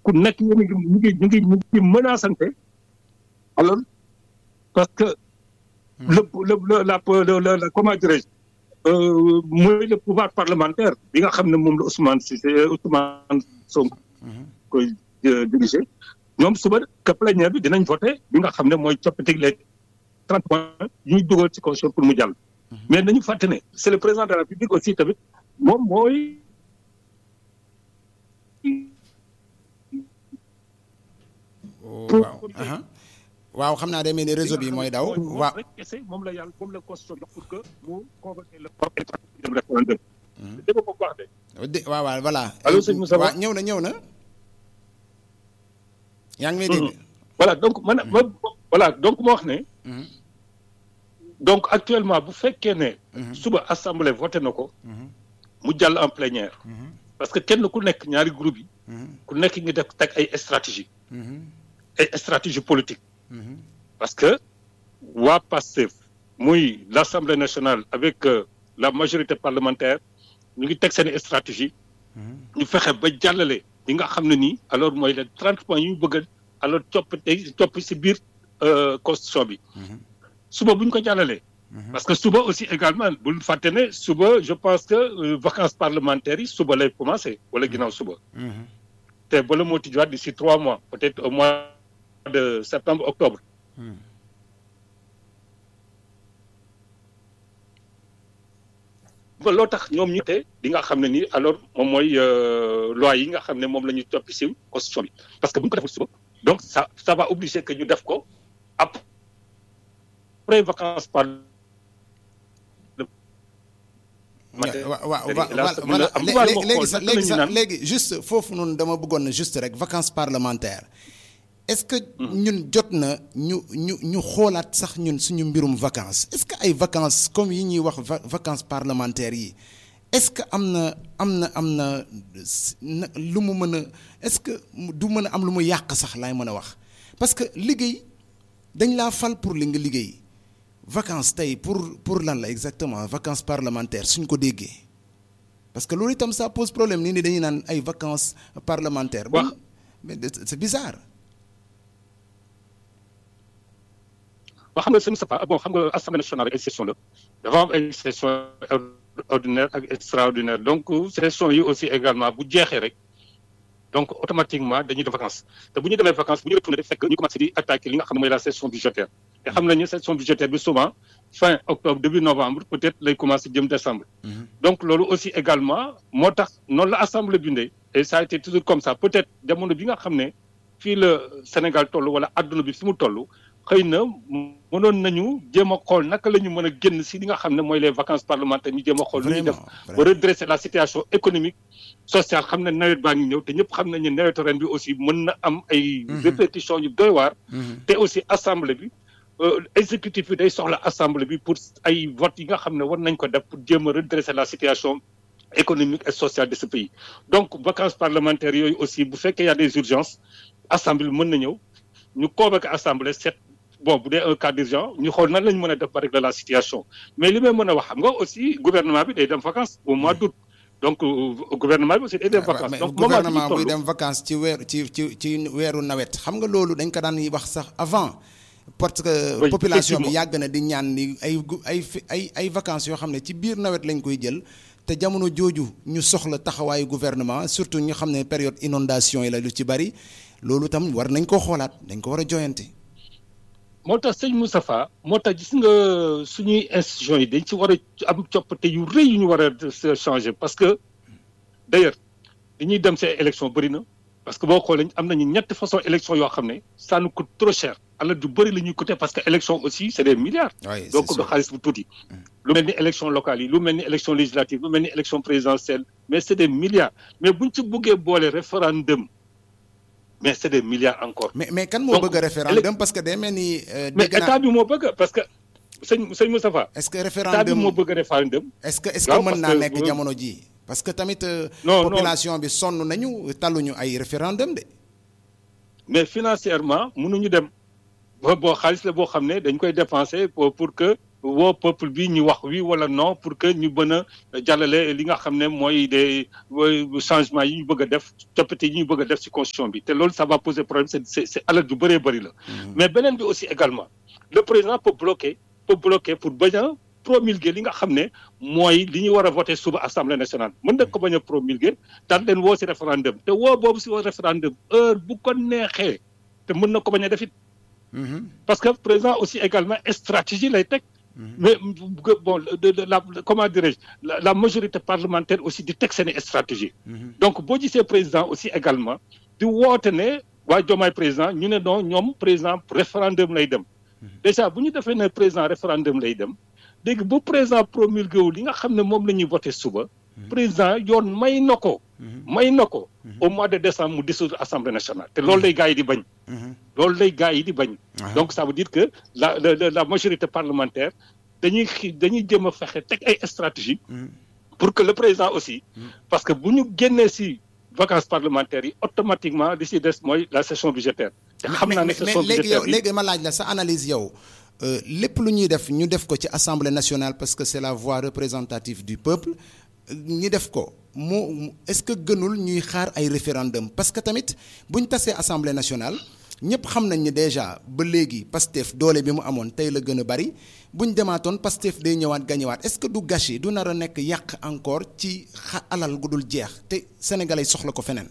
ku nekk yéen a ngi ñu ngi ñu ngi ñu ngi menacante alors parce que le le le la la la comment dirais-je mooy le pouvoir parlementaire bi nga xam ne moom la Ousmane Cissé Ousmane Sonko koy dirigé ñoom suba que plénière bi dinañ voté bi nga xam ne mooy coppite les trente points yu ñu dugal ci constitution pour mu jàll. mais nañu fàtte ne c'est le président de la République aussi tamit moom mooy. waaw. waaw xam naa day mel ni réseau bi mooy daw. waaw moom la yàlla moom la constitution jox pour que mu convoquer le dem référendum. dégg nga ko baax de. waaw waaw voilà. allo sëñ Moussa waaw ñëw na ñëw na. yaa ngi may dégg. voilà donc man ma voilà donc moo wax ne. donc actuellement bu fekkee ne. suba assemblée voté na ko. mu jàll en plénière. parce que kenn ku nekk ñaari groupe yi. ku nekk ngi def teg ay stratégie ay stratégie politique. parce que waa PASTEF muy l'Assemblée nationale avec la majorité parlementaire ñu ngi teg seen stratégie. ñu fexe ba jàllale li nga xam ne nii alors mooy les trente points yu ñu bëgg alors copp tey copp si biir constitution bi. suba bu ñu ko jàllalee. parce que suba aussi également bul fàtte ne suba je pense que vacances parlementaires yi suba lay commencé wala ginnaaw suba. te bala moo tijjiwaat d'ici trois mois peut-être au mois de septembre octobre. ba loo tax ñoom ñu te li nga xam ne nii alors moom mooy loi yi nga xam ne moom la ñu toppi si constitution bi parce que bu ñu ko deful suba donc ça ça va obliger que ñu def ko après vacances par. waaw waaw léegi sax léegi sax léegi juste foofu noonu dama bëggoon na juste rek vacances parlementaires est-ce que ñun jot na ñu ñu ñu xoolaat sax ñun suñu mbirum vacances est-ce que ay vacances comme yi ñuy wax vacances parlementaires yi est-ce que am na am na am na lu mu mën a est-ce que du mën a am lu mu yàq sax laay mën a wax parce que liggéey dañ laa fal pour li nga liggéey vacances tey pour pour lan la exactement vacances parlementaires suñ ko déggee parce que loolu itam ça pose problème nii ni dañuy naan ay vacances parlementaires. wax mais c'est bizarre. waaw xam nga sëñ Sapa bon xam nga assemblée nationale ay session la dafa am ay session ordinaire ak extraordinaire donc session yi aussi également bu jeexee rek donc automatiquement dañuy def vacances te bu ñu demee vacances bu ñu retourné def fekk ñu commencé di attaquer li nga xam ne mooy la session budgétaire te xam nañu session budgétaire bi souvent fin octobre début novembre peut-être lay commencé jëm décembre donc loolu aussi également moo tax noonu la assemblée bindee et ça a été toujours comme ça peut-être jamono bi nga xam ne fii la Sénégal toll wala adduna bi fi mu toll xëy na mënoon nañu jéem a xool naka la ñu mën a génn si li nga xam ne mooy les vacances parlementaires ñu jéem a xool nu ñuy def ba redresser la situation économique sociale xam ne nawet baa ngi ñëw te ñëpp xam nañu ne nawetu ren bi aussi mën na am ay répétitions yu doy waar te aussi assemblée bi exécutif bi day soxla assemblée bi pour ay votes yi nga xam ne war nañ ko def pour jéem a redresser la situation économique et sociale de ce pays donc vacances parlementaires yooyu aussi bu fekkee y a des urgences assemblée bi mën na ñëw ñu convoquer assemblée set bon bu dee un cas d'urgence ñu xool nan la ñu mën a def ba régler la situation mais li may mën a wax xam nga aussi gouvernement bi day dem vacances au mois d'août donc gouvernement bi aussi day dem vacances donc gouvernement buy dem vacances ci weeru ci ci ci weeru nawet xam nga loolu dañ ko daan wax sax avant parce que population bi yàgg na di ñaan ni ay ay ay ay vacances yoo xam ne ci biir nawet lañ koy jël te jamono jooju ñu soxla taxawaayu gouvernement surtout ñu xam ne période inondation yi la lu ci bari loolu tam war nañ koo xoolaat dañ ko war a joyante moo tax sëñ Moustapha moo tax gis nga suñuy institutions yi dañ ci war a am coppite yu rëy yu ñu war a changer parce que d'ailleurs dañuy dem ces élections bëri na parce que boo xoolee am nañu ñetti façon élection yoo xam ne ça nous coûte trop cher alal du bëri la ñuy coûter parce que élection aussi c'est des milliards donc du xaalis bu tuuti lu mel ni élection locale yi lu mel ni élection législative lu mel ni élection présidentielle mais c'est des milliards mais buñ ci buggee boole référendum mais c'est des milliards encore. mais mais kan moo bëgg a référendum parce que day mel ni. mais état bi moo bëgg parce que sëñ sëñ Moustapha. est-ce que état bi référendum moo bëgg a référendum. est-ce que est-ce que mën naa nekk jamono ji parce que tamit. non population bi sonn nañu talluñu ay référendum de. mais financièrement mënuñu dem ba boo xaalis la boo xam ne dañ koy dépenser pour pour que woo peuple bi ñu wax oui wala non pour que ñu mën a jàllale li nga xam ne mooy des changements yi ñu bëgg a def coppite yi ñu bëgg a def ci constitution bi te loolu ça va poser problème c'est c'est c'est alal ju bëree bëri la. mais beneen bi aussi également le président peut bloquer peut bloquer pour bañ a promulguer li nga xam ne mooy li ñu war a voter suba assemblée nationale mën na ko bañ a promulguer daal leen woo ci référendum te woo boobu ci référendum heure bu ko neexee te mën na ko bañ a def it parce que président aussi également stratégie lay teg. mais bon de de la comment dirais-je la, la majorité parlementaire aussi di teg seen stratégie. donc boo gisee président aussi également di woote ne waa Diomaye président ñu ne non ñoom président référendum lay dem. déjà bu ñu defee ne président référendum lay dem léegi bu président promulgué wu li nga xam ne moom la ñuy voté suba. président yoon may na ko. may na ko au mois de décembre mu dissoudre assemblée nationale te loolu lay gars yi di bañ. loolu lay gars yi di bañ. donc ça veut dire que la la la majorité parlementaire dañuy xi dañuy jëm a fexe teg ay stratégie pour que le président aussi. parce que bu ñu génnee si vacances parlementaires yi automatiquement li si des mooy la session budgétaire. te xam naa ne session budgétaire mais léegi ma laaj la sa analyse yow. lépp lu ñuy def ñu def ko ci assemblée nationale parce que c'est la voix représentative du peuple ñi def ko mu est-ce que gënul ñuy xaar ay référendum parce que tamit bu ñu tasee assemblée nationale ñëpp xam nañ ni déjà ba léegi Pastef doole bi mu amoon tey la gën a bari bu ñu demaatoon Pastef day ñëwaat gañëwaat est-ce que du gâchis du nar a nekk yàq encore ci xa alal gu dul jeex te sénégalais soxla ko feneen.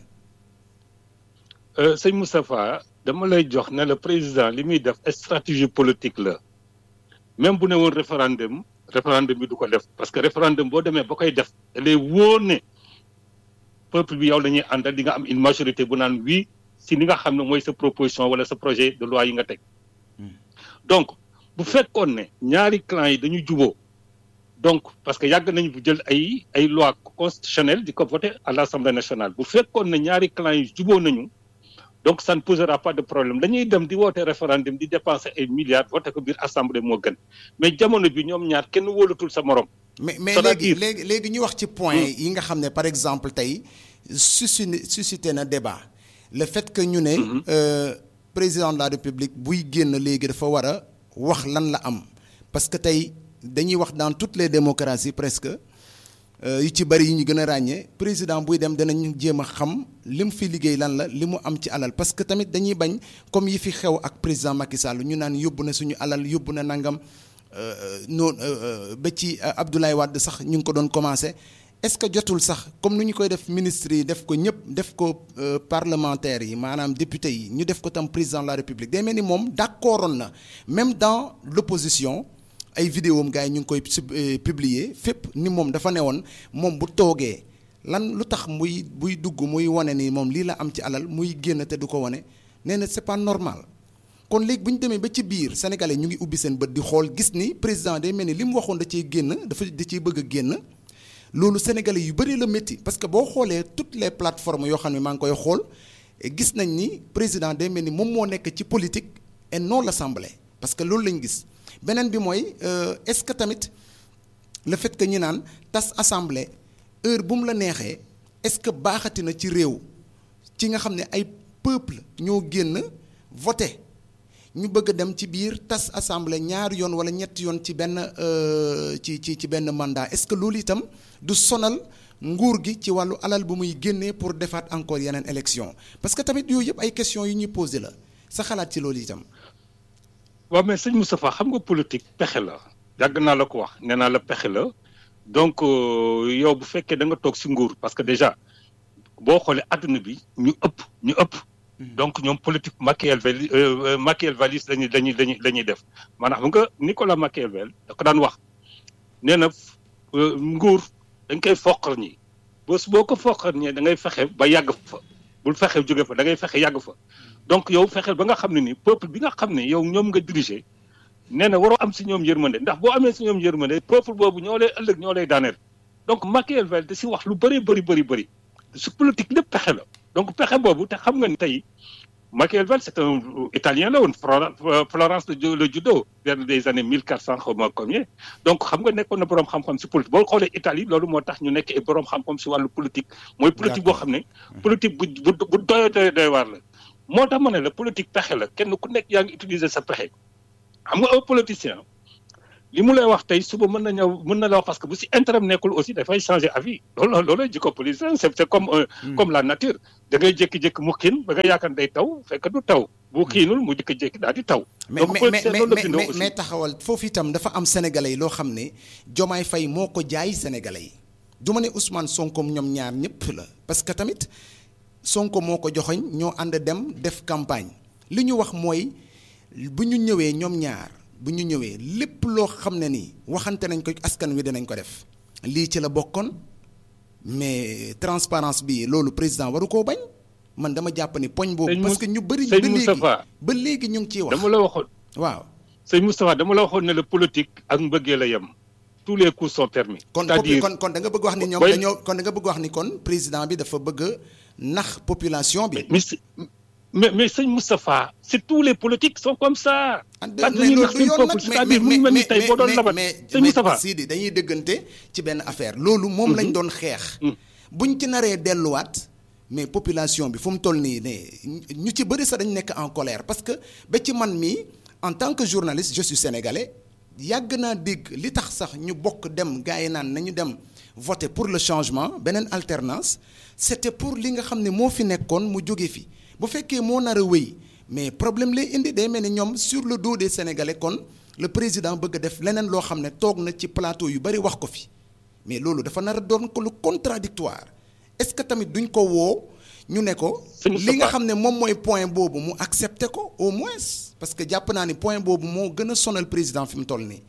sëñ Moustapha dama lay jox ne le président li muy def stratégie politique la même bu ne woon référendum. référendum bi du ko def parce que référendum boo demee ba koy def lay wóor ne peuple bi yow la ñuy àndal di nga am une majorité bu naan oui si li nga xam ne mooy sa proposition wala sa projet de loi yi nga teg donc bu fekkoon ne ñaari clans yi dañu juboo donc parce que yàgg nañu bu jël ay ay loi constitutionnelle di ko voter à l'Assemblée nationale bu fekkoon ne ñaari clans yi juboo nañu donc ça ne posera pas de problème dañuy dem di woote référendum di dépenser ay milliards voté ko biir assemblée moo gën mais jamono bi ñoom ñaar kenn wóolatul sa morom. mais mais léegi léegi léegi ñu wax ci point yi nga xam ne par exemple tey suscité suscité na débat le fait que ñu ne. président de la république buy génn léegi dafa war a wax lan la am parce que tey dañuy wax dans toutes les démocraties presque. yu ci bari yi ñu gën a ràññee président buy dem danañ jéem a xam li mu fi liggéey lan la li mu am ci alal parce que tamit dañuy bañ comme yi fi xew ak président Macky Sall ñu naan yóbbu na suñu alal yóbbu na nangam noonu ba ci Abdoulaye Wade sax ñu ngi ko doon commencé est-ce que jotul sax comme ni ñu koy def ministre yi def ko ñëpp def ko parlementaires yi maanaam député yi ñu def ko tam président de la République day mel ni moom d'accordoon na même dans l'opposition ay vidéo am gars yi ñu ngi koy publier fépp ni moom dafa newoon moom bu toogee lan lu tax muy buy dugg muy wane ni moom lii la am ci alal muy génn te du ko wane nee na c'est pas normal kon léegi bu ñu demee ba ci biir sénégalais ñu ngi ubbi seen bët di xool gis ni président day mel ni li mu waxoon da ciy génn dafa da ciy bëgg a génn loolu sénégalais yu bëri la métti parce que boo xoolee toutes les plateformes yoo xam ne maa ngi koy xool gis nañ ni président day mel ni moom moo nekk ci politique et non l'assemblée parce que loolu lañ gis. beneen bi mooy est-ce que tamit le fait que ñu naan tas assemblée heure bu mu la neexee est-ce que baaxati na ci réew ci nga xam ne ay peuple ñoo génn voté ñu bëgg a dem ci biir tas assemblée ñaari yoon wala ñetti yoon ci benn ci ci ci benn mandat est-ce que loolu itam du sonal nguur gi ci wàllu alal bu muy génnee pour defaat encore yeneen élection parce que tamit yooyu yëpp ay questions yu ñuy posé la sa xalaat ci loolu itam. waaw mais sëñ Moustapha xam nga politique pexe la yàgg naa la ko wax nee naa la pexe la donc yow bu fekkee da nga toog ci nguur parce que déjà boo xoolee adduna bi ñu ëpp ñu ëpp. donc ñoom politique Machiavel machiavéliste lañuy lañuy lañuy la ñuy def maanaam xam nga Nicolas Machiavel da ko daan wax nee na nguur dañ koy foqal ñi bés boo ko foqal ñi da ngay fexe ba yàgg fa bul fexe jóge fa da ngay fexe yàgg fa. donc yow fexeel ba nga xam ne ni peuple bi nga xam ne yow ñoom nga diriger nee na waroo am si ñoom yërmande ndax boo amee si ñoom yërmande peuple boobu ñoo lay ëllëg ñoo lay daaneel donc Machiavel da si wax lu bëri bëri bëri bëri su politique lépp pexe la donc pexe boobu te xam nga ni tey Machiavel c'est un italien la woon Florence le judo vers des années mille quatre cent xaw ma combien donc xam nga nekkoon na boroom xam-xam si politique boo xoolee Italie loolu moo tax ñu nekk ay boroom xam-xam si wàllu politique mooy politique boo xam ne politique bu bu bu doy doy doy waar la moo tax ma ne la politique pexe la kenn ku nekk yaa ngi utiliser sa pexe xam nga un politicien li mu lay wax tey suba mën na ñëw mën na la wax parce que bu si intérêt nekkul aussi dafay changer avis loolu loolu jikko politicien c'est c'est comme comme la nature da ngay jékki-jékki mu xiin ba nga yaakaar day taw fekk du taw bu xiinul mu jékki-jékki daal di taw. mais mais mais mais taxawal foofu itam dafa am sénégalais yi loo xam ne Diomaye Faye moo ko jaay sénégalais yi du ma ne Ousmane Sonko ñoom ñaar ñëpp la parce que tamit Sonko moo ko joxoñ ñoo ànd dem def campagne li ñu wax mooy bu ñu ñëwee ñoom ñaar. bu ñu ñëwee lépp loo xam ne nii waxante nañ ko askan wi dinañ ko def lii ci la bokkoon mais transparence bi loolu président waru koo bañ man dama jàpp ni poñ boobu. parce que ñu bëri ba léegi ba léegi ñu ngi ciy wax. dama la waxoon waaw. sëñ Moustapha dama la waxoon ne la politique ak mbëggee la yem tous les coups sont permis. c'est-à-dire kon kon da nga bëgg wax ni ñoom dañoo kon da nga bëgg wax ni kon président bi dafa bëgg nax population bi. mais mais sëñ Moustapha c'est tous les politiques sont comme ça. mais loolu yoon nag mais mais mais mais Sidi dañuy dëggante ci benn affaire loolu moom lañ doon xeex. buñ ci naree delluwaat mais population bi fu mu toll nii ne ñu ci bëri sax dañ nekk en colère parce que ba ci man mii en tant que journaliste je suis sénégalais yàgg naa dégg li tax sax ñu bokk dem gars yi naan nañu dem voter pour le changement beneen alternance c'était pour li nga xam ne moo fi nekkoon mu jóge fi. bu fekkee moo nar a wéy mais problème lay indi day mel ni ñoom sur le dos des sénégalais kon le président bëgg a def leneen loo xam ne toog na ci plateau yu bari wax ko fi mais loolu dafa nar a doon ko lu contradictoire est-ce que tamit duñ ko woo ñu ne ko li nga xam ne moom mooy point boobu mu accepter ko au moins parce que jàpp naa ni point boobu moo gën a sonal président fi mu toll nii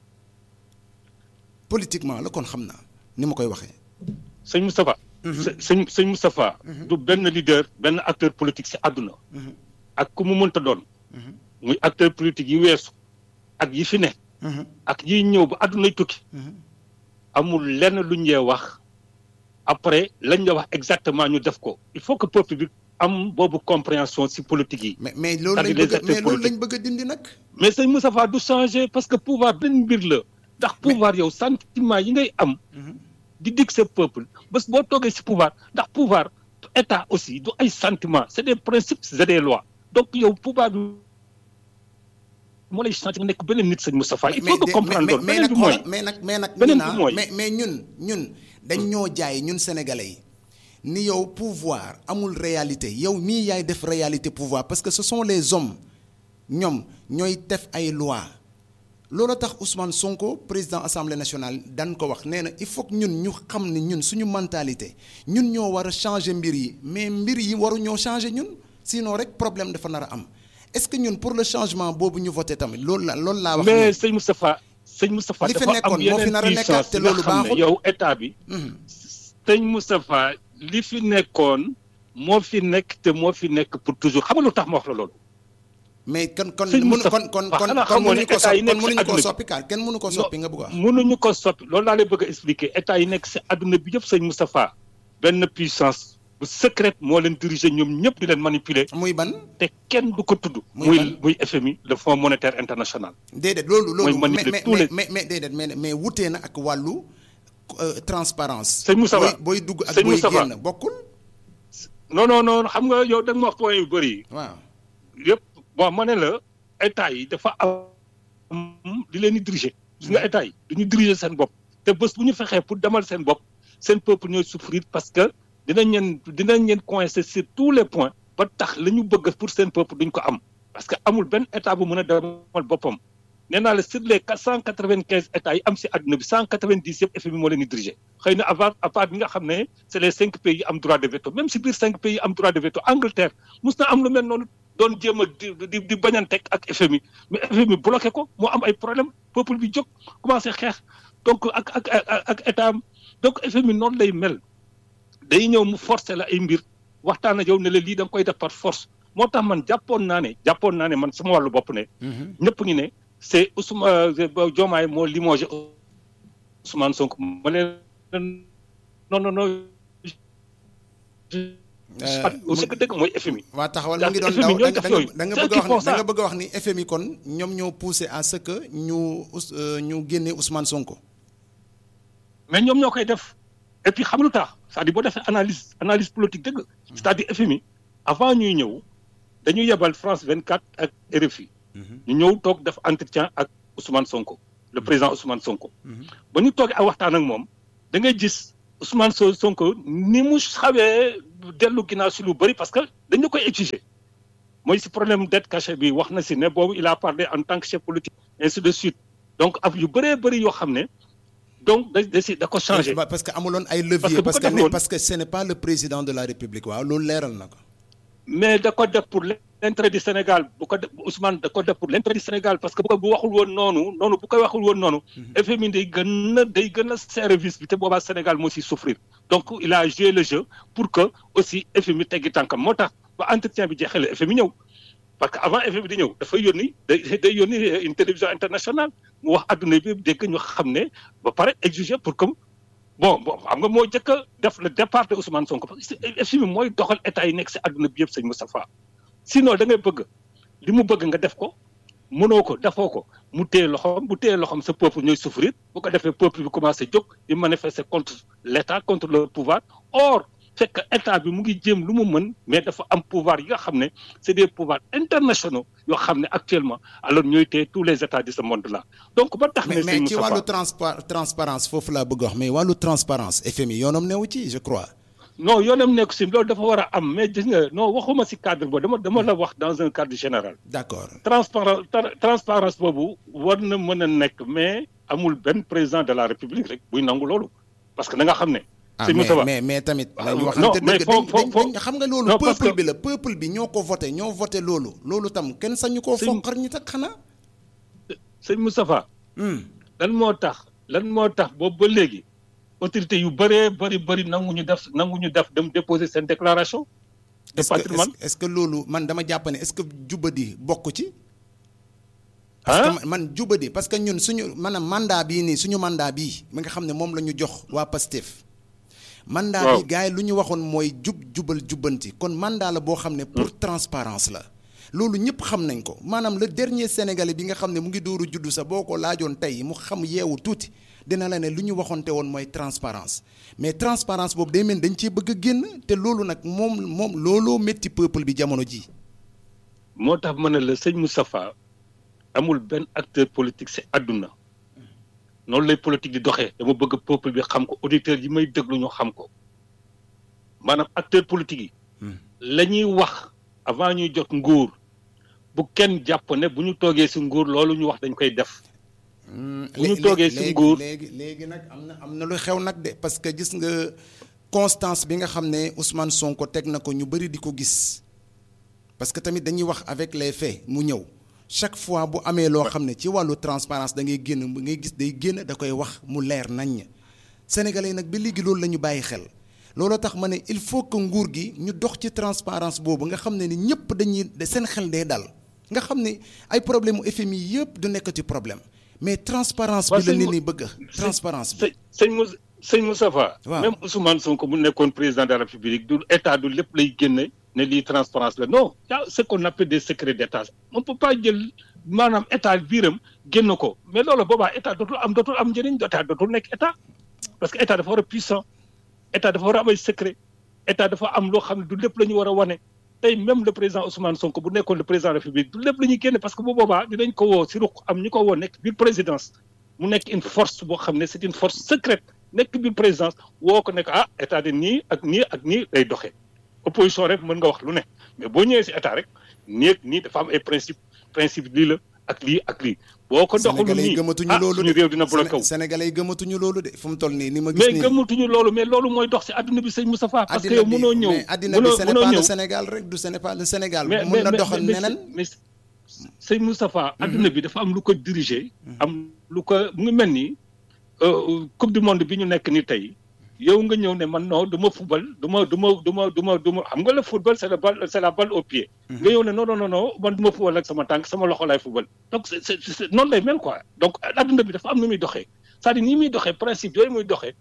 politiquement la kon xam naa ni ma koy waxee. sëñ Moustapha. sëñ sëñ Moustapha. du benn leader benn acteur politique ci àdduna. ak ku mu mënta doon. muy acteur politique yi weesu. ak yi fi ne. ak yiy ñëw ba àddunay tukki. amul lenn lu ñuy wax après lañ la wax exactement ñu def ko il faut que peuple bi am boobu compréhension ci politique yi. mais mais loolu lañ bëgg mais loolu lañ bëgg a dindi nag. mais sëñ Moustapha du changer parce que pouvoir benn mbir la ndax pouvoir yow sentiment yi ngay am. di dig sa peuple bés boo toogee ci pouvoir ndax pouvoir état aussi du ay sentiments c'est des principes c'est des lois donc yow pouvoir bi moo lay changer nga nekk beneen nit sëñ Moustapha il faut que comprendre loolu beneen bi mooy mais nag mais nag beneen bi mooy mais mais ñun ñun dañ ñoo jaay ñun sénégalais yi ni yow pouvoir amul réalité yow mii yaay def réalité pouvoir parce que ce sont les hommes ñoom ñooy def ay lois loolu tax Ousmane Sonko président assemblée nationale dan ko wax nee na il faut que ñun ñu xam ne ñun suñu mentalité ñun ñoo war a changer mbir yi mais mbir yi waru ñoo changer ñun sinon rek problème dafa nar a am est-ce que ñun pour le changement boobu ñu voté tamit loolu la loolu laa wax. mais sëñ Moustapha sëñ Moustapha li fi dafa am nekkoon moo fi nar a yeneen nekkaat te puissance loolu nga xam ne baaxul. yow état bi. sëñ Moustapha li fi nekkoon moo fi nekk te moo fi nekk pour toujours xam nga lu tax ma wax la loolu. mais kon kon Sëñ mënu Moustapha kon kon wax kon xanaa kon xamoo ne mënuñu ko état yi soppi kon nekk si mënuñu ko àdduna bi. soppi kaar kenn mënu ko soppi nga bëgg a wax. mënuñu ko soppi loolu laa lay bëgg a expliquer état yi nekk si àdduna bi yëpp sëñ Moustapha benn puissance bu secrète moo leen diriger ñoom ñëpp di leen manipuler muy ban te kenn du ko tudd. Muy muy ban? muy FMI le Fonds monétaire international. déedéet loolu loolu Mooy mais manipuler mais tous les- mais mais déedéet mais mais wutee na ak wàllu euh, transparence Sëñ Moustapha booy booy dugg ak Sëñ booy Moustapha. génn bokkul non non non xam nga yow da nga ma wax point yu bëri waaw yëpp bon ma ne la état yi dafa am di leen di diriger. gis nga état yi du ñu diriger seen bopp te bés bu ñu fexee pour demal seen bopp seen peuple ñooy souffrir parce que dinañ leen dinañ leen coincer sur tous les points ba tax la ñu bëgg pour seen peuple duñ ko am parce que amul benn état bu mën a demal boppam nee naa la sur les quatre cent quatre vingt quinze états yi am si àdduna bi cent quatre vingt dix yëpp FMI moo leen di diriger xëy na avant à part bi nga xam ne c' est les cinq pays yi am droit de veto même si biir cinq pays yi am droit de veto Angleterre mus na am lu mel noonu doon jéem a di di di bañanteeg ak FMI mais FMI bloqué ko moo am ay problème peuple bi jóg commencé xeex donc ak ak ak ak état am donc FMI noonu lay mel day ñëw mu forcer la ay mbir waxtaan ak yow ne la lii da nga koy def par force moo tax man jàppoon naa ne jàppoon naa ne man sama wàllu bopp ne ñëpp ngi ne c' est Ousmane Diomaye moo limogé Ousmane Sonko ma leen non non non. aussi que dëgg mooy FMI. waa taxawal mu ngi doon FMI daw ñooy da def nga yooyu. da nga C'est bëgg a eux qui font wax da ça. nga bëgg a wax ni FMI kon ñoom ñoo poussé à ce que ñu Ous- euh, ñu génne Ousmane Sonko. mais ñoom ñoo koy def et puis xam lu tax c'est-à-dire boo defee analyse analyse politique dëgg c'est-à-dire FMI avant ñuy ñëw dañuy yebal France 24 ak RFI ñu ñëw toog def entretien ak Ousmane Sonko le président Ousmane Sonko. ba ñu toogee ak waxtaan ak moom da ngay gis Ousmane Sonko ni mu xawee dellu ginnaaw si lu bëri parce que dañu koy exiger mooy si problème dette cachée bi wax na si ne boobu il a parlé en tant que chef politique ainsi de suite donc af yu bëree bëri yoo xam ne donc da da si da ko changé. parce que amuloon ay levier parce que parce que ce n'est pas le président de la république waaw loolu leeral na ko. mais da ko def pour l'intérêt du Sénégal bu ko def Ousmane da ko def pour l'intérêt du Sénégal parce que bu ko bu waxul woon noonu noonu bu koy waxul woon noonu. FMI day gën a day gën a service bi te boobaa Sénégal moo siy souffrir donc il a joué le jeu pour que aussi FMI teggi tànkam moo tax ba entretien bi jeexee la FMI ñëw. parce que avant FMI di ñëw dafay yónni day day yónni une télévision internationale mu wax adduna bi dégg ñu xam ne ba pare exiger pour que bon bon xam nga moo njëkk a def le départ de Ousmane Sonko parce que FMI mooy doxal état yi nekk si adduna bi yëpp sëñ Moustapha sinon da ngay bëgg li mu bëgg nga def ko mënoo ko defoo ko mu téye loxoom bu téye loxoom sa peuple ñooy souffrir bu ko defee peuple bi commencé jóg di manifester contre l' état contre le pouvoir or fekk état bi mu ngi jéem lu mu mën mais dafa am pouvoir yi nga xam ne c' est des pouvoirs internationaux yoo xam ne actuellement alors ñooy téye tous les états de ce monde là donc ba tax. mais mais ci wàllu transparence foofu laa bëgg wax mais wàllu transparence FMI yoonam newu ci je crois. non yoonam nekk si loolu dafa war a am mais gis nga non waxuma si cadre boobu dama dama la wax dans un cadre général. d' accord transparence transparence boobu war na mën a nekk mais amul benn président de la république rek buy nangu loolu parce que da nga xam ne. ah mais mais mais tamit. nañu waxante dëgg dañ xam nga loolu. peuple bi la peuple bi ñoo ko voté ñoo voté loolu. loolu tam kenn sañu koo foqar ñu tak xanaa. sëñ Moustapha. lan moo tax lan moo tax boobu ba léegi. autorité yu bëree bëri bëri nanguñu def nanguñu def dem déposer seen déclaration. de patrimoine est-ce que loolu man dama jàpp ne est-ce que jubadi bokk ci. parce que man jubadi parce que ñun suñu maanaam mandat bii nii suñu mandat bii mi nga xam ne moom la ñu jox waa Pastef. mandat bi gars yi lu ñu waxoon mooy jub jubal jubbanti kon mandat la boo xam ne pour transparence la loolu ñëpp xam nañ ko maanaam le dernier sénégalais bi nga xam ne mu ngi dooru juddu sa boo ko laajoon tey mu xam yeewu tuuti dina la ne lu ñu waxoonte woon mooy transparence mais transparence boobu day mel dañ cee bëgg a génn te loolu nag moom moom looloo métti peuple bi jamono ji moo tax ma ne la sëñ Moustapha amul benn acteur politique si àdduna noonu lay politique di doxee dama bëgg peuple bi xam ko auditeurs yi may déglu ñu xam ko maanaam acteur politique yi la ñuy wax avant ñuy jot nguur bu kenn jàpp ne bu ñu toogee si nguur loolu ñu wax dañ koy def bu ñu toogee si nguur léegi léegi nag am na am na lu xew nag de parce que gis nga constance bi nga xam ne Ousmane Sonko teg na ko ñu bëri di ko gis parce que tamit dañuy wax avec les faits mu ñëw chaque fois bu amee loo xam ne ci wàllu transparence da ngay génn ngay gis day génn da koy wax mu leer naññ sénégalais yi nag ba léegi loolu la ñu bàyyi xel looloo tax ma ne il faut que nguur gi ñu dox ci transparence boobu nga xam ne ni ñëpp dañuy seen xel day dal nga xam ne ay problème mu FMI yëpp du nekk ci problème mais transparence bi la nit ñi bëgg transparence bi sëñ Moussa sëñ Moustapha même Ousmane Sonko mu nekkoon président de la République du état du lépp lay génne ne lii transparence la non y a ce qu'on appelle des secrets d'état on peut pas jël maanaam état biiram génn ko mais loolu boobaa état dootul am dootul am njëriñ état dootul nekk état parce que état dafa war a puissant état dafa war a am ay secret état dafa am loo xam ne du lépp la ñu war a wane tey même le président Ousmane Sonko bu nekkoon le président de la République du lépp la ñuy génne parce que bu boobaa dinañ ko woo si ruq am ñu ko woo nekk biir présidence mu nekk une force boo xam ne c'est une force secrète nekk biir présidence woo ko nekk ah état de nii ak nii ak nii lay doxee opposition rek mën nga wax lu ne mais boo ñëwee si état rek nii ak nii dafa am ay principe principe lii la ak lii ak lii. boo ko doxalul nii gëmatuñu loolu suñu réew dina bloqué wu. Sénégalais yi gëmatuñu loolu de fu mu toll nii ni ma gis nii mais gëmatuñu loolu mais loolu mooy dox si adduna bi sëñ Moustapha. parce que yow mënoo ñëw mais addina bi ce n'est pas le Sénégal rek du ce n'est pas le Sénégal. mun na doxal neneen mais sëñ Moustapha. adduna bi dafa am lu ko diriger. am lu ko mu ngi mel ni coupe du monde bi ñu nekk ni tey. yow nga ñëw ne man non du ma football du ma du ma du ma du ma du ma xam nga le football c'est la balle c'est la balle au pied. nga ñëw ne non non non man du ma football ak sama tànk sama loxo laay football. donc c'est c'est noonu lay mel quoi donc adduna bi dafa am nu muy doxee c'est-à-dire ni muy doxee principe yooyu muy doxee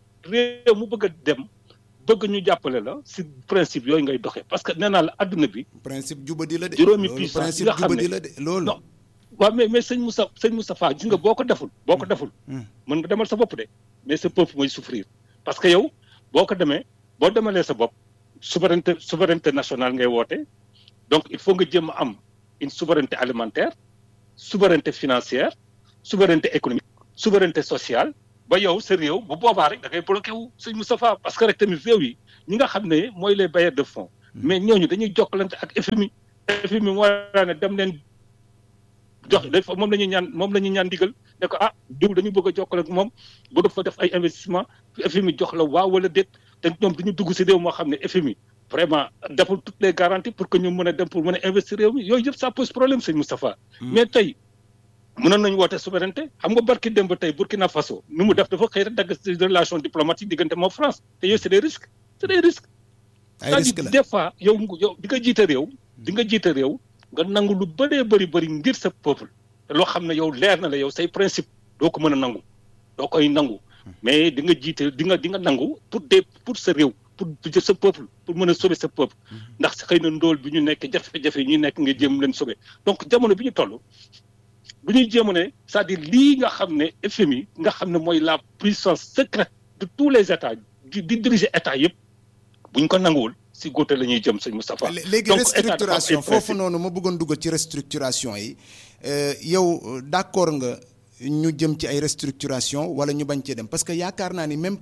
réew mu bëgg a dem bëgg ñu jàppale la si principe yooyu ngay doxee parce que nee naa la adduna bi. principe jubadi la de. juróomi puissance yi nga xam jubadi la de loolu. non waaw mais mais sëñ Moussa sëñ Moustapha gis nga boo ko deful. boo ko deful. mën nga demal sa bopp de mais sa peuple mooy souffrir. parce que yow boo ko demee boo demalee sa bopp souveraineté souveraineté nationale ngay woote donc il faut nga jéem a am une souveraineté alimentaire souveraineté financière souveraineté économique souveraineté sociale ba yow sa réew bu boobaa rek da ngay bloqué wu sëñ Moustapha parce que rek tamit réew yi ñi nga xam ne mooy les bailleurs de fonds mais ñooñu dañuy jokkalante ak FMI FMI moo ne dem leen jox dafa moom la ñuy ñaan moom la ñuy ñaan digal ne ko ah diw dañu bëgg a jokkale ak moom bëgg fa def ay investissement FMI jox la waaw wala déet te ñoom dañu dugg si réew moo xam ne FMI vraiment deful toutes les garanties pour que ñu mën a dem pour mën a investir réew mi yooyu yëpp ça pose problème sëñ Moustapha mais tey mënoon nañu woote souveraineté xam nga barki démb tey Burkina Faso ni mu def dafa xëy rek dagg relation diplomatique diggante moom France te yooyu c'est des risques c'est des risques ay risques la des fois yow yow di nga jiite réew di nga jiite réew nga nangu lu bëree bëri bëri ngir sa peuple te loo xam ne yow leer na la yow say principe doo ko mën a nangu doo koy nangu mais di nga jiite di nga di nga nangu pour des pour sa réew pour sa peuple pour mën a sauver sa peuple ndax xëy na ndóol bi ñu nekk jafe-jafe yi ñu nekk nga jéem leen sauver donc jamono bi ñu toll bu ñuy jéem a ne c'est-à-dire lii nga xam ne FMI nga xam ne mooy la puissance secrète de tous les états di di diriger état yëpp buñ ko nanguwul si góote la ñuy jëm sëñ Moustapha. léegi restructuration foofu noonu ma bëggoon dugg ci restructuration yi yow d'accord nga ñu jëm ci ay restructuration wala ñu bañ cee dem parce que yaakaar naa ni même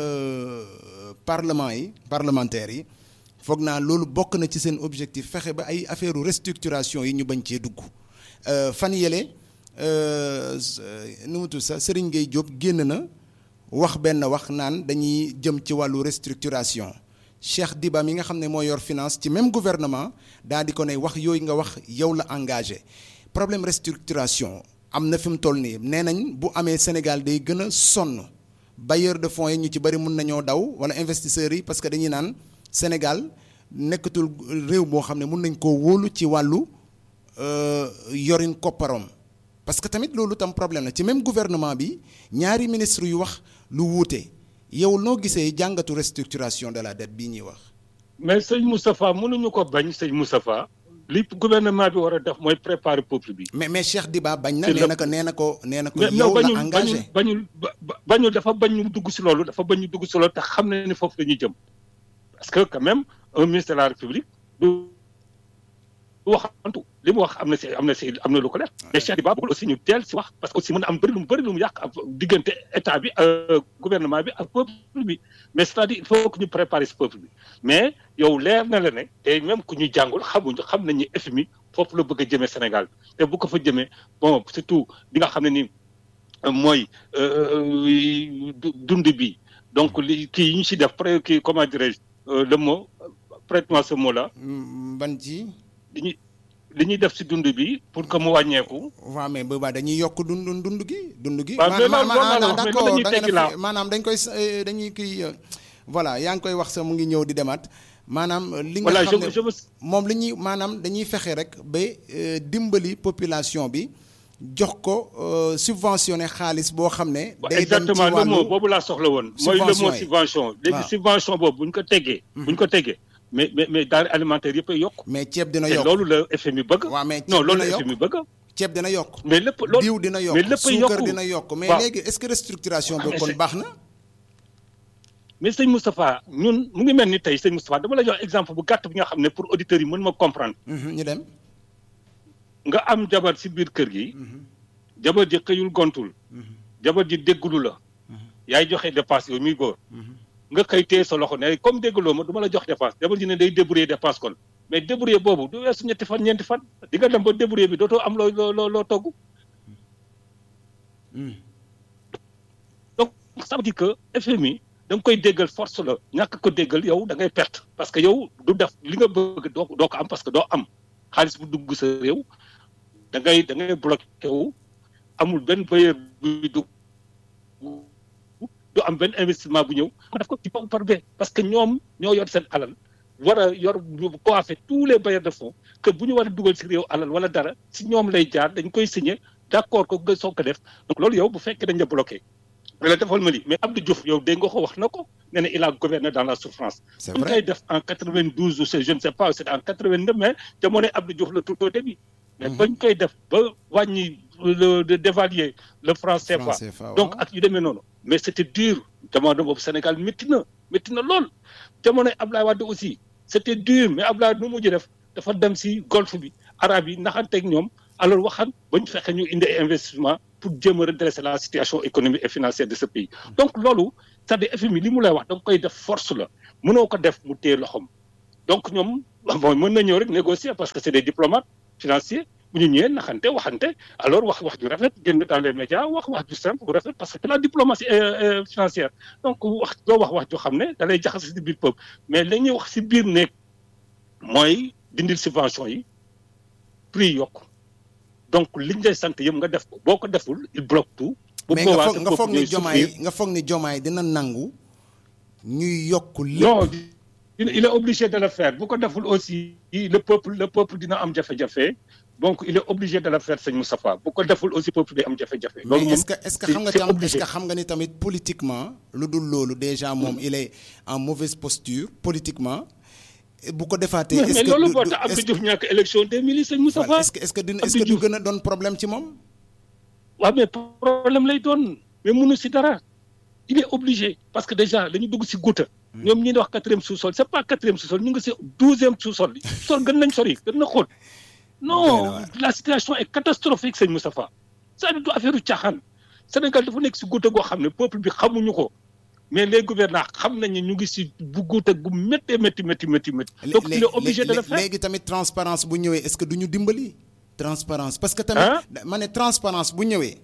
parlement yi parlementaires yi foog naa loolu bokk na ci seen objectif fexe ba ay affaire restructuration yi ñu bañ cee dugg fan yële nu mu tudd sax Serigne Gueye Diop génn na wax benn wax naan dañuy jëm ci wàllu restructuration. Cheikh Diba mi nga xam ne moo yor finance ci même gouvernement daal di ko ne wax yooyu nga wax yow la engagé problème restructuration am na fi mu toll nii nee nañ bu amee Sénégal day gën a sonn bailleur de fonds yi ñu ci bëri mun nañoo daw wala investisseurs yi parce que dañuy naan Sénégal nekkatul réew boo xam ne mun nañ koo wóolu ci wàllu yorin kopparom parce que tamit loolu tam problème la ci même gouvernement bi ñaari ministre yu wax lu wuute. yow noo gisee jàngatu restructuration de la dette bii ñuy wax. mais sëñ Moustapha mënuñu ko bañ sëñ Moustapha li gouvernement bi war a def mooy préparer peuple bi. mais mais Cheikh Diba bañ na nee na ko nee na ko nee na ko yow la engagé bañul bañul dafa bañ ñu dugg si loolu dafa bañ ñu dugg si loolu te xam na ni foofu la ñuy jëm parce que quand même un ministre de la République du waxantu li mu wax am na si am na si am na lu ko def mais Cheikh Diba bëggul aussi ñu teel si wax parce que aussi mën na am bëri lu mu bëri lu mu yàq ak diggante état bi gouvernement bi ak peuple bi mais c'est-à-dire il faut que ñu préparer si peuple bi mais yow leer na la ne te même ku ñu jàngul xamuñu xam nañ ni FMI foofu la bëgg a jëmee Sénégal te bu ko fa jëmee bon surtout li nga xam ne ni mooy dund bi donc li kii yi ñu si def pré kii comment dirais-je le mot prête-moi ce mot là. ban ci. li ñuy li ñuy def si dund bi pour que mu wàññeeku. waaw mais boobaa dañuy yokk dund dund gi dund gi. waaw mais loolu loolu d'accord dañuy tekki laa maanaam dañ koy dañuy kii voilà yaa ngi koy wax sax mu ngi ñëw di demaat maanaam. li nga xam ne moom li ñuy maanaam dañuy fexe rek ba dimbali population bi jox ko subventionné xaalis boo xam ne. day dem ci exactement le wàllu mot boobu laa soxla woon. mooy le mot subvention léegi subvention boobu bu ñu ko teggee. bu ñu ko teggee. mais mais mais denrées alimentaires yëpp a yokk. mais ceeb dina te yokk loolu la FMI bëgg. waaw mais non ceeb loolu dina la yokk FMI bëgg. ceeb dina yokk. mais lépp loolu diw dina yokk mais lépp a suukar yokku. dina yokk mais waaw. léegi est-ce que restructuration Ah, bi mais kon c'est- baax na. mais sëñ Moustapha ñun mu ngi mel ni tey sëñ Moustapha dama la jox exemple bu gàtt bi nga xam ne pour auditeurs yi mën ma comprendre. Mhm, ñu dem. nga am jabar si biir kër gi. jabar ji xëyul gontul. jabar ji déggulu la. yaay joxe dépense yow muy góor. nga xëy téye sa loxo ne comme déggloo ma du ma la jox dépense jabar ji ne day débrouiller dépense kon mais débrouiller boobu du weesu ñetti fan ñeenti fan di nga dem ba débrouiller bi dootoo am loo loo loo loo togg. Mhm. donc ça veut dire que FMI da nga koy déggal force la ñàkk ko déggal yow da ngay perte parce que yow du def li nga bëgg doo doo ko am parce que doo am xaalis bu dugg sa réew da ngay da ngay bloqué wu amul benn bailleur buy dugg du am benn investissement bu ñëw ma def ko ci par B parce que ñoom ñoo yor seen alal war a yor coiffé tous les bailleurs de fonds que bu ñu war a dugal si réew alal wala dara si ñoom lay jaar dañ koy signé d'accord ko nga soog ko def donc loolu yow bu fekkee dañ la bloqué mais la defal ma li mais Abdou Diouf yow dégg nga ko wax na ko nee na il a gouverné dans la souffrance. c'est bu ñu vrai koy def en 92 ou c'est je ne sais pas c'est en 89 mais jamono Abdou Diouf la tout au début. mais Mhm. bañ koy def ba wàññi le de dévaluer le franc CFA. Franc CFA, donc waaw. ak yu demee noonu. mais c'était dur jamono boobu Sénégal métti na métti na lool jamono Ablaye Wade aussi c'était dur mais Ablaye nu mujj def dafa dem si golfe bi arabe yi naxanteeg ñoom alors waxan ba ñu fexe ñu indi ay investissement pour jéem a redresser la situation économique et financière de ce pays donc loolu c'est-à-dire FMI li mu lay wax da nga koy def force la mënoo ko def mu téye loxoom donc ñoom bon mën na ñëw rek négocier parce que c'est des diplomates financiers bu ñu ñëwee naxante waxante alors wax wax ju rafet génn dans les médias wax wax ju simple bu rafet parce que c'est la diplomatie financière donc wax doo wax wax ju xam ne da lay jaxase si biir peuple mais la ñuy wax si biir nekk mooy dindil subvention yi prix yokk donc liñ lay sant yëpp nga def ko boo ko deful il bloque tout. bu mais nga foog nga foog ni jomaay nga foog ni jomaay dina nangu ñuy yokk lépp. non il est obligé de le faire bu ko deful aussi le peuple le peuple dina am jafe-jafe donc il est obligé de le faire sëñ Moustapha bu ko deful aussi peuple day am jafe-jafe. loolu mais est-ce que est-ce que xam nga tam est-ce que xam nga ni tamit politiquement lu dul loolu déjà moom il est en mauvaise posture politiquement. bu ko defaatee est-ce que mais loolu moo tax Abdou Diouf ñàkk élection 2000 sëñ Moustapha. est-ce que est-ce que dina est-ce que du gën a doon problème ci moom. waaw mais problème lay doon mais mënu si dara il est obligé parce que déjà dañu dugg si gouta ñoom ñi di wax quatrième sous-sol c'est pas quatrième sous-sol ñu ngi si douzième sous-sol sol gën nañ sori gën na xóot non la situation est catastrophique sëñ Moustapha c'est-à-dire du affaire u caaxaan Sénégal dafa nekk si gouta goo xam ne peuple bi xamuñu ko mais les gouvernants xam nañu ñu ngi si bu gouta gu métti métti métti métti métti donc il est obligé de le faire léegi tamit transparence bu ñëwee est-ce que du ñu dimbali transparence parce que tamit ma ne transparence bu ñëwee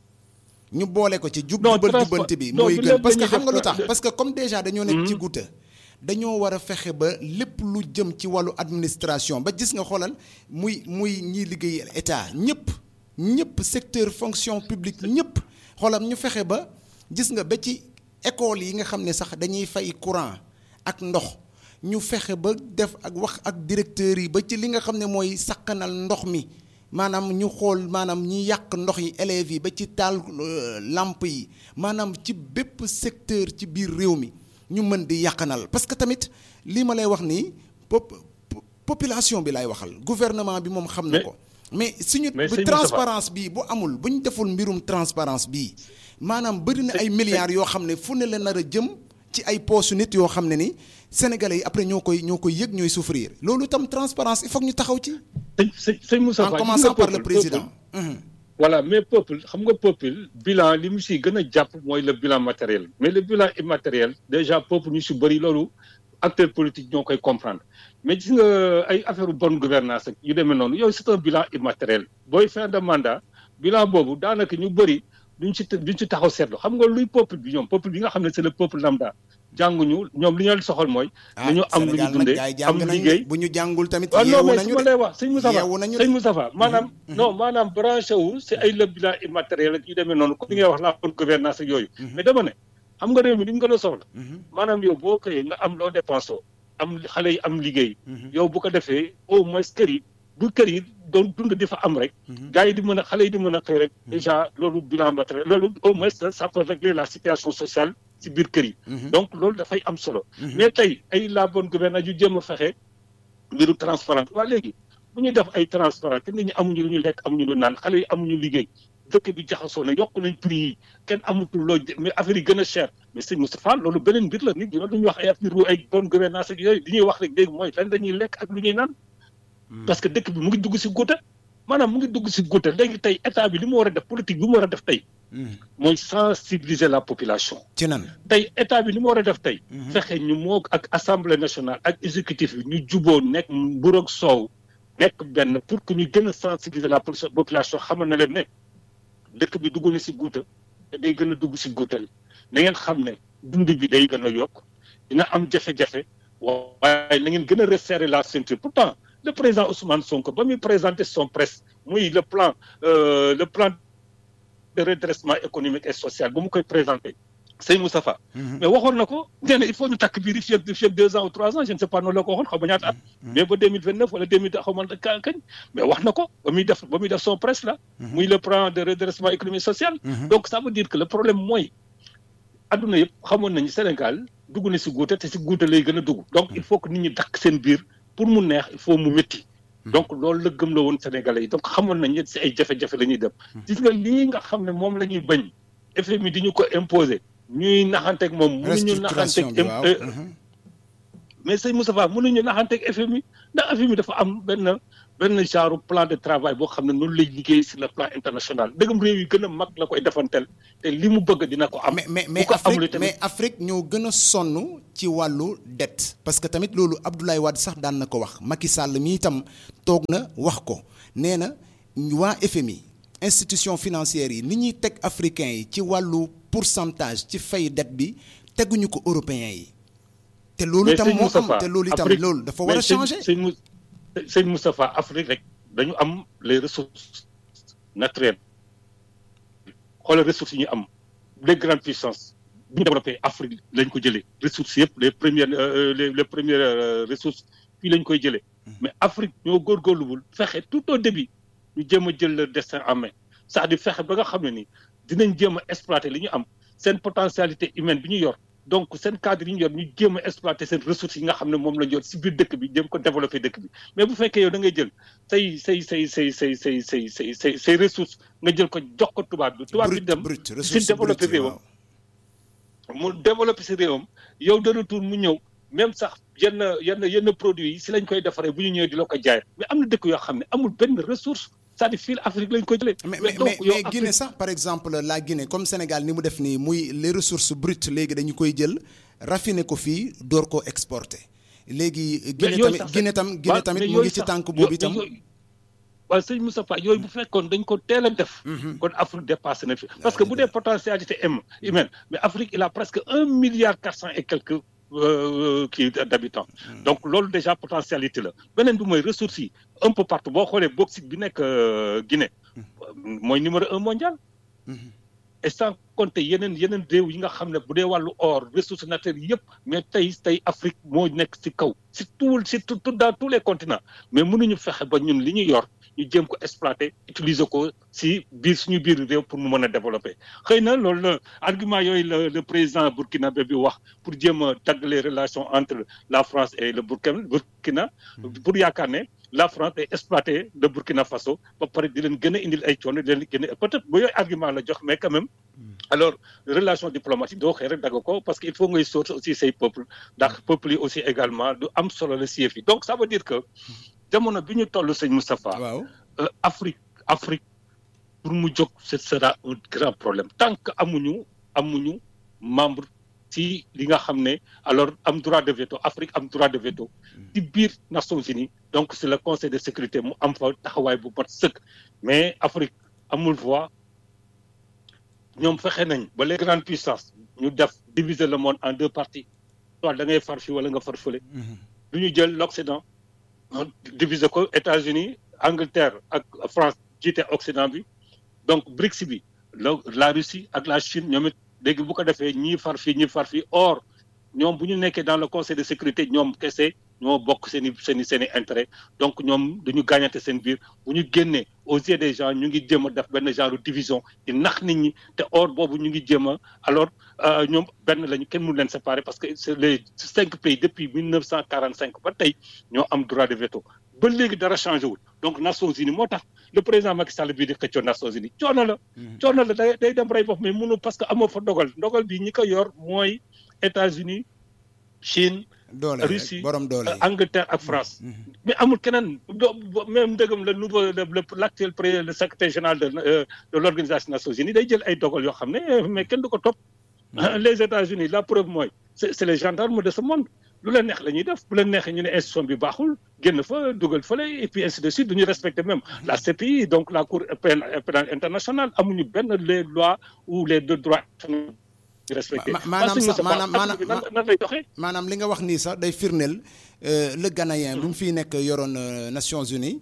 ñu boole ko ci jub jubal jubbanti bi mooy gën parce que xam nga lu tax parce que comme déjà dañoo nekk ci guuta dañoo war a fexe ba lépp lu jëm ci wàllu administration ba gis nga xoolal muy muy ñiy liggéey état ñëpp ñëpp secteur fonction publique ñëpp xoolal ñu fexe ba gis nga ba ci école yi nga xam ne sax dañuy fay courant ak ndox ñu fexe ba def ak wax ak directeurs yi ba ci li nga xam ne mooy sakkanal ndox mi maanaam ñu xool maanaam ñi yàq ndox yi élèves yi ba ci taal lamp yi maanaam ci bépp secteur ci biir réew mi ñu mën di yàqanal parce que tamit lii ma lay wax nii pop population bi lay waxal gouvernement bi moom xam na ko mais suñu bu transparence bii bu amul bu ñu deful mbirum transparence bii maanaam bëri na ay milliards yoo xam ne fu ne la nar a jëm ci ay poche nit yoo xam ne ni sénégalais yi après ñoo koy ñoo koy yëg ñooy souffrir loolu tam transparence il faut ñu taxaw ci sëñ sëñ Moussa en commençant par le président. voilà mais peuple xam nga peuple bilan li mu si gën a jàpp mooy le bilan matériel mais le bilan immatériel déjà peuple ñu si bëri loolu acteurs politiques ñoo koy comprendre mais gis nga ay affaire bonne gouvernance ak yu demee noonu yow c'est un bilan immatériel booy fin de mandat bilan boobu daanaka ñu bëri duñ ci duñ ci taxaw seetlu xam nga luy peuple bi ñoom peuple bi nga xam ne c'est le peuple lambda jànguñu ñoom li ñu leen soxal mooy. nañu am lu ñu dundee am liggéey bu ñu jàngul tamit. yeewu nañu non mais su ma lay wax sëñ Moustapha sëñ Moustapha maanaam. non maanaam branché wu c'est ay le bilan immatériel ak yu demee noonu comme li ngay wax la bonne gouvernance ak yooyu. mais dama ne xam nga réew mi li ñu gën a soxla. maanaam yow boo xëyee nga am loo dépensé am xale yi am liggéey. yow bu ko defee au moins kër yi bu kër yi doon dund di fa am rek. gars yi di mën a xale yi di mën a xëy rek. déjà loolu bilan matériel loolu au moins ça peut régler la situation sociale ci biir kër yi. donc loolu dafay am solo. mais tey ay la bonne gouvernance yu jéem a fexe mbiru transparent waa léegi bu ñuy def ay transparent te nit ñi amuñu lu ñu lekk amuñu lu naan xale yi amuñu liggéey dëkk bi jaxasoo na yokk nañ prix yi kenn amatul loo mais affaire yi gën a cher mais sëñ Moustapha loolu beneen mbir la nit ñi loolu ñuy wax ay affaire ay bonne gouvernance ak yooyu li ñuy wax rek léegi mooy lan dañuy lekk ak lu ñuy naan. parce que dëkk bi mu ngi dugg si guuta maanaam mu ngi dugg si guuta léegi tey état bi li mu war a def politique bi mu war a def tey. mooy sensibiliser la population. ci nan tey état bi li mu war a def tey. fexe ñu moo ak assemblée nationale ak exécutif bi ñu juboo nekk mburu ak soow nekk benn pour que ñu gën a sensibiliser la population xamal na leen ne dëkk bi dugg na si guuta te day gën a dugg si guutal na ngeen xam ne dund bi day gën a yokk dina am jafe-jafe waaye na ngeen gën a resserrer la ceinture pourtant. le président Ousmane Sonko ba muy présenter son presse muy le plan euh, le plan de redressement économique et social ba mu koy présenter Sey Moustapha mais waxoon na ko nee na il faut ñu takk biir fii ak fii ak deux ans ou trois ans je ne sais pas noonu la ko waxoon xaw ma ñaata at mais ba deux mille vingt neuf wala deux mille xaw ma kañ mais wax na ko ba muy def ba muy def son presse là muy le plan de redressement économique social donc ça veut dire que le problème mooy adduna yëpp xamoon nañu Sénégal dugg na si guuta te si guuta lay gën a dugg donc il faut que nit ñi dakk seen biir pour mu neex il faut mu métti donc loolu la gëm la woon Sénégalais yi donc xamoon nañ si ay jafe-jafe la ñuy dem gis nga lii nga xam ne moom la ñuy bañ FMI di ñu ko imposer ñuy naxanteeg moom mënuñu naxanteeg mais sëñ Moustapha mënuñu naxanteeg FMI ndax FMI dafa am benn benn genre plan de travail boo xam ne noonu lay liggéey sur le plan international dëggam réew yi gën a mag la koy defantel te li mu bëgg dina ko am. mais mais mais Afrique mais Afrique ñoo gën a sonn ci wàllu dette parce que tamit loolu Abdoulaye Wade sax daan na ko wax Macky Sall mi itam toog na wax ko nee na waa FMI institution financière yi ni ñuy teg africains yi ci wàllu pourcentage ci fay dette bi teguñu ko européens yi. te loolu itam moo am te loolu itam loolu dafa war a changer. sëñ Moustapha Afrique rek dañu am les ressources naturelles xoolal ressources yi ñu am les grandes puissances bu ñu développé Afrique lañ ko jëlee ressources yëpp les premières les les premières ressources fii lañ koy jëlee mais Afrique ñoo góorgóorluwul fexe tout au début ñu jéem a jël le destin en main c'est-à-dire fexe ba nga xam ne ni dinañ jéem a exploiter li ñu am seen potentialité humaine bi ñu yor donc seen cadre yi ñu yor ñu jéem a exploiter seen ressources yi nga xam ne moom la ñu yor si biir dëkk bi jéem ko développer dëkk bi mais bu fekkee yow da ngay jël say say say say say say say say say say ressources nga jël ko jox ko tubaab bi. tubaab bi dem si développer réewam. mu développer si réewam yow de retour mu ñëw même sax yenn yenn yenn produits yi si lañ koy defaree bu ñu ñëwee di la ko jaay mais am na dëkk yoo xam ne amul benn ressource. c'est-à-dire fii Afrique lañ koy jëlee. mais mais mais Guinée sax par exemple la Guinée comme Sénégal ni mu def nii muy les ressources brutes léegi dañu koy jël raffiner ko fii door koo exporter. léegi Guinée tamit Guinée tam Guinée tamit mu ngi ci tànk boobu itam. waaw sëñ Moustapha yooyu bu fekkoon dañ ko teel a def. kon Afrique dépassé na fi. parce que bu dee potentialité humaine mais Afrique il a presque un milliard quatre cent et quelques. kii d'habitants donc loolu déjà potentialité la beneen bi mooy ressources yi un peu partout boo xoolee bauxite bi nekk Guinée mooy numéro un mondial et sans compter yeneen yeneen réew yi nga xam ne bu dee wàllu or ressources naturelles yëpp mais tey tey Afrique moo nekk ci kaw ci tout ci tout dans tous les continents mais mënuñu fexe ba ñun li ñu yor ñu jéem ko exploiter utiliser ko si biir suñu biir réew pour mu mën a développer xëy na loolu la argument yooyu la le président burkinabé bi wax pour jéem a tagg les relations entre la France et le Burkina Burkina pour yaakaar ne la France day exploiter le Burkina Faso ba pare di leen gën a indil ay coono di leen gën a peut-être ba yooyu argument la jox mais quand même alors relation diplomatique doo xëy rek dagg ko parce que il faut ngay sóor aussi say peuple ndax peuple yi aussi également du am solo la si yi donc ça veut dire que jamono bi ñu toll sëñ Moustapha. waaw Afrique Afrique pour mu jóg ce sera un grand problème tant que amuñu amuñu membre ci li nga xam ne alors am droit de veto Afrique am droit de veto. ci biir Nations Unies donc c'est le Conseil de sécurité mu am fa taxawaay bu mat sëkk mais Afrique amul voix ñoom fexe nañ ba les grandes puissances ñu def diviser le monde en deux parties soit da ngay far fii wala nga far fële. du ñu jël l'Occident diviser ko États-Unis Angleterre ak France jiite Occident bi donc BRICS bi la la Russie ak la Chine ñoom it léegi bu ko defee ñii far fii ñii far fii or ñoom bu ñu nekkee dans le conseil de sécurité ñoom kese ñoo bokk seen i seen i seen i intérêt donc ñoom dañu gaañante seen biir bu ñu génnee aux yeux des gens ñu ngi jéem a def benn genre division di nax nit ñi te or boobu ñu ngi jéem a alors ñoom benn lañu kenn mënu leen séparer parce que c'est les cinq pays depuis mille neuf cent quarante cinq ba tey ñoo am droit de veto ba léegi dara changé wul donc Nations Unies moo tax le président Macky Sall bii di xëccoo Nations Unies coono la. coono la day day dem rey bopp mais mënu parce que amoo fa dogal ndogal bi ñi ko yor mooy États-Unis Chine. doole Russie borom doole Angleterre ak France. mais amul keneen doo même ndëgam le nouveau le l'actuel pré le secrétaire général de de l'organisation des Nations Unies day jël ay dogal yoo xam ne mais kenn du ko topp. les États-Unis la preuve mooy c'est c'est les gendarmes de ce monde. lu leen neex la ñuy def bu leen neexee ñu ne institution bi baaxul génn fa dugal fële et puis ainsi de suite duñu respecter même la CPI donc la cour pénale internationale amuñu benn les lois ou les deux droits respecté maanaam sax maanaam maanaam nan lay doxee maanaam li nga wax nii sax day firndeel le Ghanéen bi mu fiy nekk yoroon Nations Unies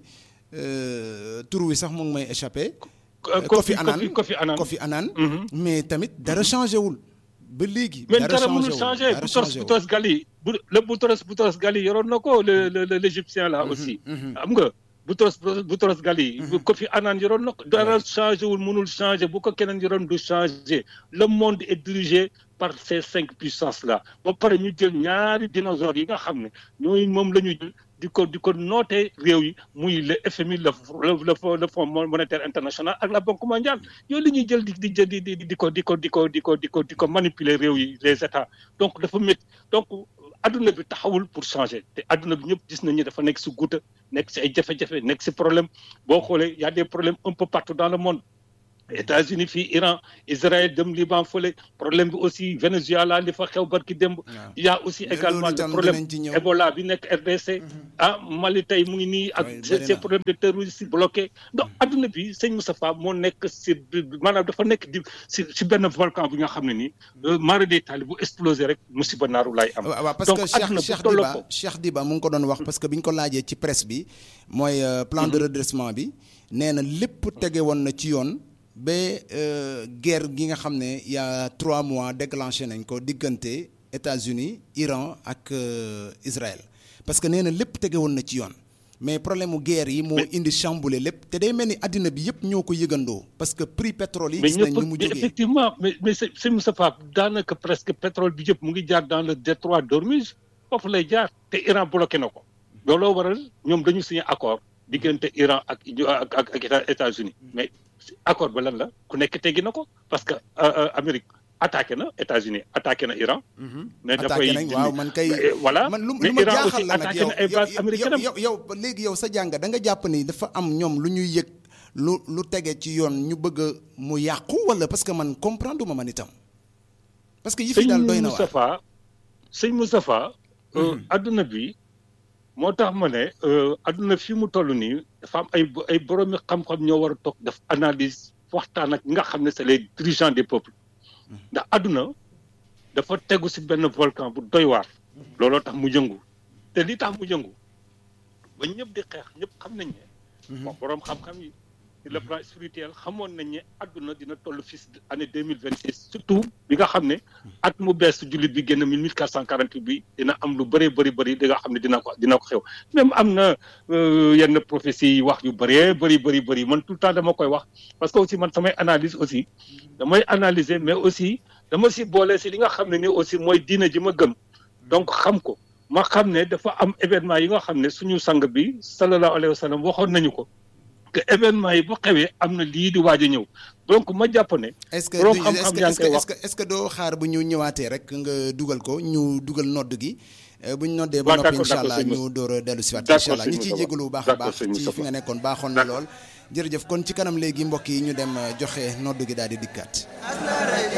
tur wi sax mu ngi may échappé Kofi Annan Kofi Annan Kofi Annan mais tamit dara changé wul ba léegi mais dara mënul changé Boutros Boutros Ghali bu le Boutros Boutros Ghali yoroon na ko le le l'égyptien là aussi xam nga Boutros Boutros Ghali Kofi Annan yoroon na ko dara changé wul mënul changé bu ko keneen yoroon du changé le monde est dirigé par ces cinq puissances là ba pare ñu jël ñaari dinosaures yi nga xam ne ñooy moom la ñu jël di ko di ko nootee réew yi muy le FMI le le le Fonds monétaire international ak la Banque mondiale yooyu la ñuy jël di di di di di ko di ko di ko di ko di ko di ko manipuler réew yi les états donc dafa métti donc adduna bi taxawul pour changer te adduna bi ñëpp gis nañu dafa nekk si guuta nekk si ay jafe-jafe nekk si problème boo xoolee y a des problèmes un peu partout dans le monde États-Unis fii Iran Israël dem Liban fële problème bi aussi Venezuela li fa xew barki démb. y a aussi également le problème Ebola bi nekk RDC. ah Mali tey mu ngi nii ak ces problèmes de terrorisme bloqué donc adduna bi sëñ Moustapha moo nekk si maanaam dafa nekk di si si benn volcan bi nga xam ne nii mara day taali bu explosé rek musiba naaru laay am. waaw parce que Cheikh Cheikh Diba Cheikh Diba mu ngi ko doon wax parce que bi ñu ko laajee ci presse bi mooy plan de redressement bi nee na lépp tege woon na ci yoon. ba guerre gi nga xam ne y a trois mois déclenché nañ ko diggante États-Unis Iran ak Israël parce que nee na lépp tege woon na ci yoon mais problème mu guerre yi moo indi chamboulé lépp te day mel ni addina bi yëpp ñoo ko yëgandoo parce que prix pétrole yi. gis nañ ni mu jógee effectivement mais mais c'est Moustapha daanaka presque pétrole bi yëpp mu ngi jaar dans le détroit d'Ormuz foofu lay jaar te Iran bloqué na ko looloo waral ñoom dañu signé accord diggante Iran ak ak ak États-Unis mais. accord ba lan la ku nekk teggi na ko parce que Amérique attaqué na États-Unis attaqué na Iran. mais dafay waaw man kay. voilà man lu ma jaaxal la nag yow yow yow léegi yow sa jàng da nga jàpp ni dafa am ñoom lu ñuy yëg lu lu tege ci yoon ñu bëgg mu yàqu wala parce que man comprendre ma man itam. parce que yi fi daal doy na waar sëñ Moustapha adduna bi. moo tax ma ne adduna fi mu toll nii dafa am ay ay boroomi xam-xam ñoo war a toog def analyse waxtaan ak ñi nga xam ne c'est les dirigeants des peuples ndax adduna dafa tegu si benn volcan bu doy waar looloo tax mu yëngu te li tax mu yëngu ba ñëpp di xeex ñëpp xam nañ ne bon boroom xam-xam yi sur le plan spirituel xamoon nañ ne adduna dina toll fii si année deux mille vingt six surtout bi nga xam ne at mu bees jullit bi génn mille quatre cent quarante huit bi dina am lu bëree bëri bëri di nga xam ne dina ko dina ko xew même am na yenn prophétie yi wax yu bëree bëri bëri bëri man tout le temps dama koy wax parce que aussi man samay analyse aussi damay analyser mais aussi dama si boole si li nga xam ne ni aussi mooy diine ji ma gëm donc xam ko ma xam ne dafa am événement yi nga xam ne suñu sang bi sallallahu alayhi wa sallam waxoon nañu ko que événement yi bu xewee am na lii di waaj a ñëw donc ma jàpp ne. est-ce que est-ce que est-ce que doo xaar bu ñu ñëwaatee rek nga dugal ko ñu dugal nodd gi. bu ñu noddee ba noppi incha allah ñu door a dellu si waat incha allah ñi ciy jégalu bu baax a baax ci fi nga nekkoon baaxoon na lool. jërëjëf kon ci kanam léegi mbokk yi ñu dem joxe nodd gi daal di dikkaat.